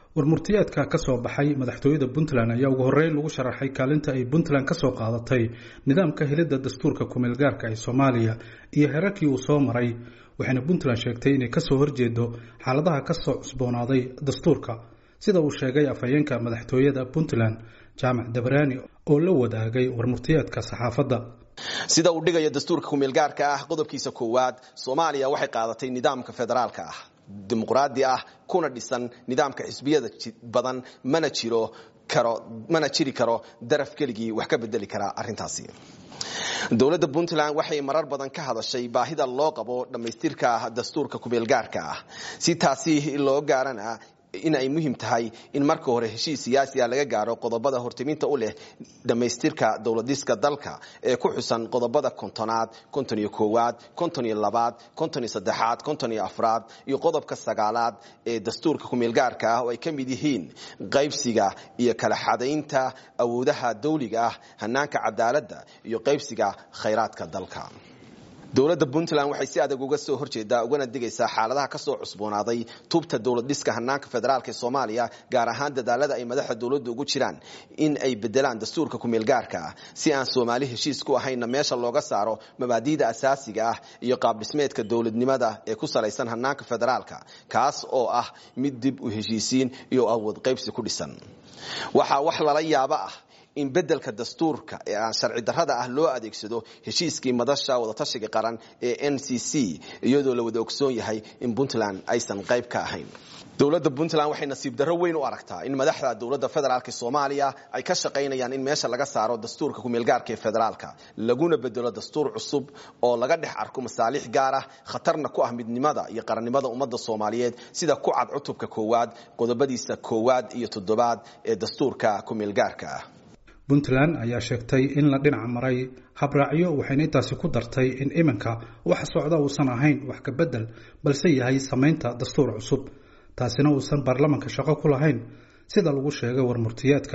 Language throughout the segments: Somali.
warmurtiyeedka ka soo baxay madaxtooyada puntland ayaa ugu horreyn lagu sharaxay kaalinta ay puntland ka soo qaadatay nidaamka helidda dastuurka kumeelgaarka ee soomaaliya iyo herarkii uu soo maray waxayna puntland sheegtay inay kasoo horjeedo xaaladaha kasoo cusboonaaday dastuurka sida uu sheegay afhayeenka madaxtooyada puntland jaamac dabaraani oo la wadaagay warmurtiyeedka saxaafadda sida uu dhigayo dastuurka kumeelgaarka ah qodobkiisa koowaad soomaaliya waxay qaadatay nidaamka federaalka ah dimuqraadi ah kuna dhisan nidaamka xisbiyada badan mana jiro karo mana jiri karo daraf keligii wax ka bedeli karaa arrintaasi dowladda puntland waxay marar badan ka hadashay baahida loo qabo dhammaystirka dastuurka kumeelgaarka ah si taasi loo gaarana in ay muhiim tahay in marka hore heshiis siyaasi a laga gaaro qodobada hortiminta u leh dhammaystirka dowladiska dalka ee ku xusan qodobada kontonaad konton iyo koowaad konton iyo labaad konton iyo saddexaad konton iyo afraad iyo qodobka sagaalaad ee dastuurka kumeelgaarka ah oo ay ka mid yihiin qaybsiga iyo kala xadaynta awoodaha dawliga ah hanaanka cadaaladda iyo qaybsiga khayraadka dalka dowladda puntland waxay si adag uga soo horjeedaa ugana digaysaa xaaladaha kasoo cusboonaaday tubta dowlad dhiska hanaanka federaalk ee soomaaliya gaar ahaan dadaalada ay madaxda dowladda ugu jiraan in ay bedelaan dastuurka kumeelgaarka ah si aan soomaali heshiis ku ahaynna meesha looga saaro mabaadiida asaasiga ah iyo qaabdhismeedka dowladnimada ee ku salaysan hanaanka federaalka kaas oo ah mid dib u heshiisiin iyo awood qaybsi ku dhisan waxaa wax lala yaabo ah in bedelka dastuurka ee aan sharci darrada ah loo adeegsado heshiiskii madasha wadatashiga qaran ee n c c iyadoo la wada ogsoon yahay in puntland aysan qayb ka ahayn dowladda puntland waxay nasiib darro weyn u aragtaa in madaxda dowladda federaalk soomaaliya ay ka shaqaynayaan in meesha laga saaro dastuurka kumeelgaarka ee federaalka laguna bedelo dastuur cusub oo laga dhex arko masaalix gaar ah khatarna ku ah midnimada iyo qarannimada ummadda soomaaliyeed sida ku cad cutubka koowaad qodobadiisa koowaad iyo toddobaad ee dastuurka kumeelgaarka ah puntland ayaa sheegtay in la dhinac maray habraacyo waxayna intaasi ku dartay in iminka waxa socda uusan ahayn wax ka bedel balse yahay samaynta dastuur cusub taasina uusan baarlamanka shaqo ku lahayn sida lagu sheegay warmurtiyeedka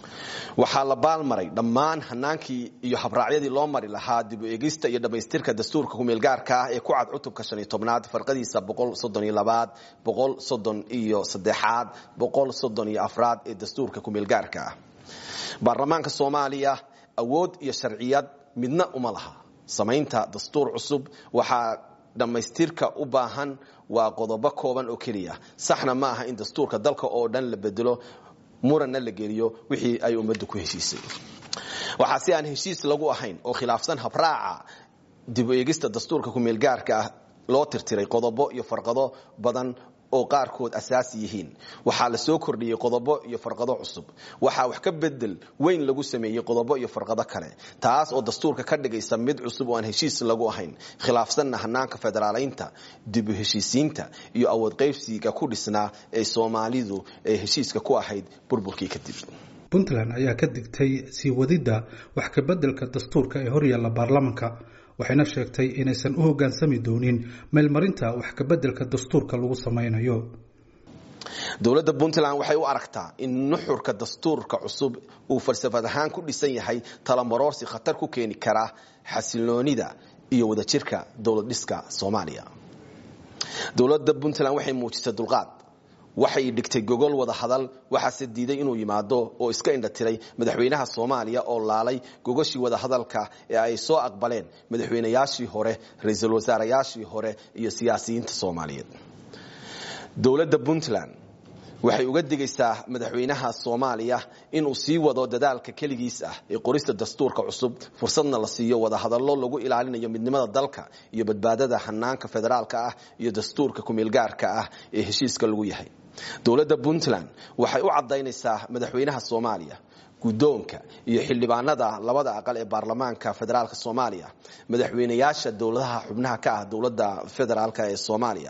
waxaa la baalmaray dhammaan hanaankii iyo habraacyadii loo mari lahaa dib u eegista iyo dhammaystirka dastuurka kumeelgaarka ah ee ku cad cutubka shan iyo tobnaad farqadiisa boqol soddon iyo labaad boqol soddon iyo saddexaad boqol soddon iyo afraad ee dastuurka kumeelgaarka ah baarlamaanka soomaaliya awood iyo sharciyad midna uma laha samaynta dastuur cusub waxaa dhammaystirka u baahan waa qodobo kooban oo keliya saxna ma aha in dastuurka dalka oo dhan la bedelo muranna la geliyo wixii ay ummaddu ku heshiisay waxaa si aan heshiis lagu ahayn oo khilaafsan habraaca dib u eegista dastuurka kumeelgaarka ah loo tirtiray qodobo iyo farqado badan oo qaarkood asaasi yihiin waxaa la soo kordhiyey qodobo iyo farqado cusub waxaa wax ka bedel weyn lagu sameeyey qodobo iyo farqado kale taas oo dastuurka ka dhigaysa mid cusub oo aan heshiis lagu ahayn khilaafsanna hanaanka federaalaynta dib u heshiisiinta iyo awood qaybsiga ku dhisnaa ee soomaalidu ee heshiiska ku ahayd burburkii kadib puntland ayaa ka digtay sii wadidda wax ka bedelka dastuurka ee horyaalla baarlamanka waxayna sheegtay inaysan u hoggaansami doonin meelmarinta wax kabeddelka dastuurka lagu samaynayo dowladda puntland waxay u aragtaa in nuxurka dastuurka cusub uu falsafad ahaan ku dhisan yahay talamarorsi khatar ku keeni kara xasiloonida iyo wadajirka dowlad dhiska soomaaliya dowladda puntland waxay muujisay dulqaad waxay dhigtay gogol wada hadal waxaase diiday inuu yimaado oo iska indhatiray madaxweynaha soomaaliya oo laalay gogoshii wada hadalka ee ay soo aqbaleen madaxweynayaashii hore ra-iisul wasaarayaashii hore iyo siyaasiyiinta soomaaliyeed dowladda puntland waxay uga digaysaa madaxweynaha soomaaliya inuu sii wado dadaalka keligiis ah ee qorista dastuurka cusub fursadna la siiyo wada hadallo lagu ilaalinayo midnimada dalka iyo badbaadada hanaanka federaalka ah iyo dastuurka kumeelgaarka ah ee heshiiska lagu yahay dowladda puntland waxay u cadaynaysaa madaxweynaha soomaaliya guddoonka iyo xildhibaanada labada aqal ee baarlamaanka federaalk soomaaliya madaxweynayaasha dowladaha xubnaha ka ah dowladda federaalk ee soomaaliya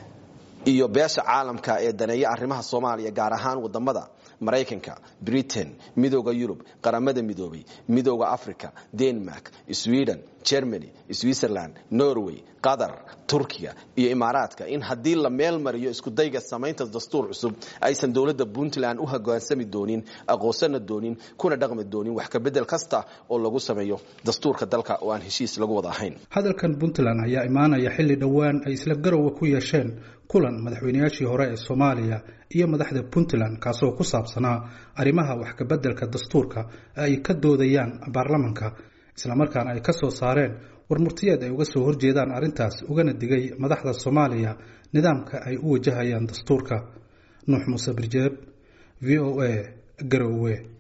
iyo beesha caalamka ee daneeya arrimaha soomaaliya gaar ahaan wadamada maraykanka britain midooda yurub qaramada midoobay midooda africa denmark sweden germany switzerland norway qatar turkiya iyo imaaraadka in haddii la meel mariyo iskudayga samaynta dastuur cusub aysan dowladda puntland u hogaansami doonin aqoonsana doonin kuna dhaqmi doonin wax kabedel kasta oo lagu sameeyo dastuurka dalka oo aan heshiis lagu wada ahayn hadalkan puntland ayaa imaanaya xilli dhowaan ay isla garowa ku yeesheen kulan madaxweynayaashii hore ee soomaaliya iyo madaxda puntland kaasoo ku saabsanaa arrimaha wax kabeddelka dastuurka ee ay ka doodayaan baarlamanka islamarkaana ay ka soo saareen war murtiyeed ay uga soo horjeedaan arrintaas ugana digay madaxda soomaaliya nidaamka ay u wajahayaan dastuurka nuux muuse birjeeb v o a garowe